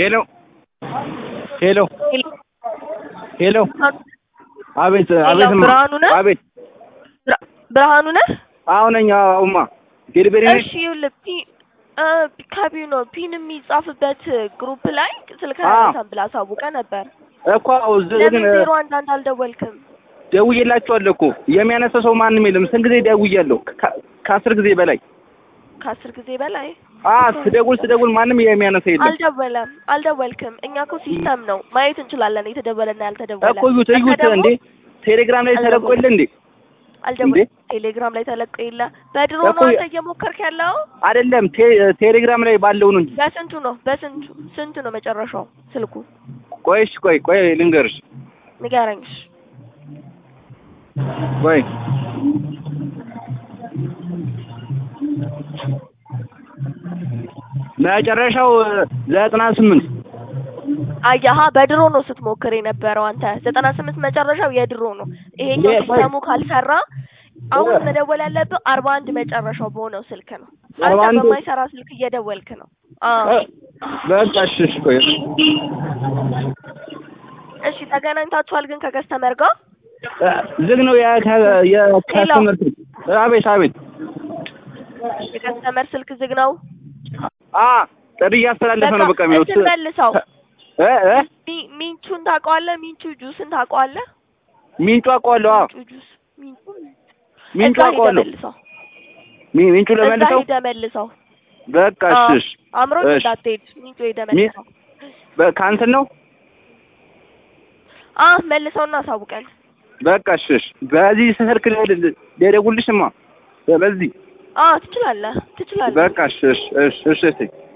ሄሎ ሄሎ ሄሎ አቤት አቤት እማ ብርሃኑ ነህ? አቤት ብራ- ብርሃኑ ነህ? አሁን ነኝ አሁማ ዴሊቨሪ ነኝ እሺ ይኸውልህ ፒ እ ከቢው ነው ፒን የሚጻፍበት ግሩፕ ላይ ስልክ አዎ። አያነሳም ብለህ አሳውቀህ ነበር። እኮ እዚህ ለምን ግን ዜሮ አንድ አንድ አልደወልክም? ደውዬላችኋለሁ እኮ የሚያነሳ ሰው ማንም የለም ስንት ጊዜ ደውያለሁ ከ- ከአስር ጊዜ በላይ ከአስር ጊዜ በላይ አ ስደውል ስደውል ማንም የሚያነሳ የለም አልደወለም አልደወልክም። እኛ እኮ ሲስተም ነው ማየት እንችላለን የተደወለና ያልተደወለ። እኮ እዩት አንተ እዩት ደግሞ እንዴ ቴሌግራም ላይ ተለቆ የለ እንዴ አልደወልም። ቴሌግራም ላይ ተለቀ የለ በድሮ እኮ ነው የ- አንተ እየሞከርክ ያለው። አይደለም ቴ- ቴሌግራም ላይ ባለው ነው እንጂ በስንቱ ነው በስንቱ ስንቱ ነው መጨረሻው ስልኩ ቆይሽ ቆይ ቆይ ልንገርሽ ንገረኝ። እሺ። ቆይ መጨረሻው ዘጠና ስምንት አያሀ በድሮ ነው ስትሞክር የነበረው አንተ ዘጠና ስምንት መጨረሻው የድሮ ነው። ይሄኛው የ- ሲስተሙ ካልሰራ አሁን መደወል ያለብህ አርባ አንድ መጨረሻው በሆነው ስልክ ነው። አርባ አንተ አንድ በማይሰራ ስልክ እየደወልክ ነው። አዎ በቃ እሺ እሺ ቆይ እሺ ተገናኝታችኋል ግን ከከስተመር ጋር ዝግ ነው የከ- የከስተመር ስልክ። አቤት አቤት የከስተመር ስልክ ዝግ ነው። አ ጥሪ እያስተላለፈ ነው በቃ የሚለው እንትን መልሰው እ እ ሚ- ሚንቹን ታውቀዋለህ? ሚንቹ ጁስን ታውቀዋለህ? ሚንጩ አውቀዋለሁ አዎ ሚንቹ ጁስ ሚንቹ ሚንጩ እዛ ሄደህ አውቀዋለሁ መልሰው ሚ- ሚንጩ እዛ ለመልሰው ሄደህ መልሰው። በቃ እሺ አዎ፣ እሺ አምሮት እሺ። እንዳትሄድ ሚንቹ ሄደህ ሚ- መልሰው። በ- ከእንትን ነው አ መልሰውና አሳውቀን። በቃ እሺ እሺ በዚህ ስልክ ልደውልልሽማ በዚህ አ ትችላለህ ትችላለህ። በቃ እሺ እሺ እሺ እሺ እሺ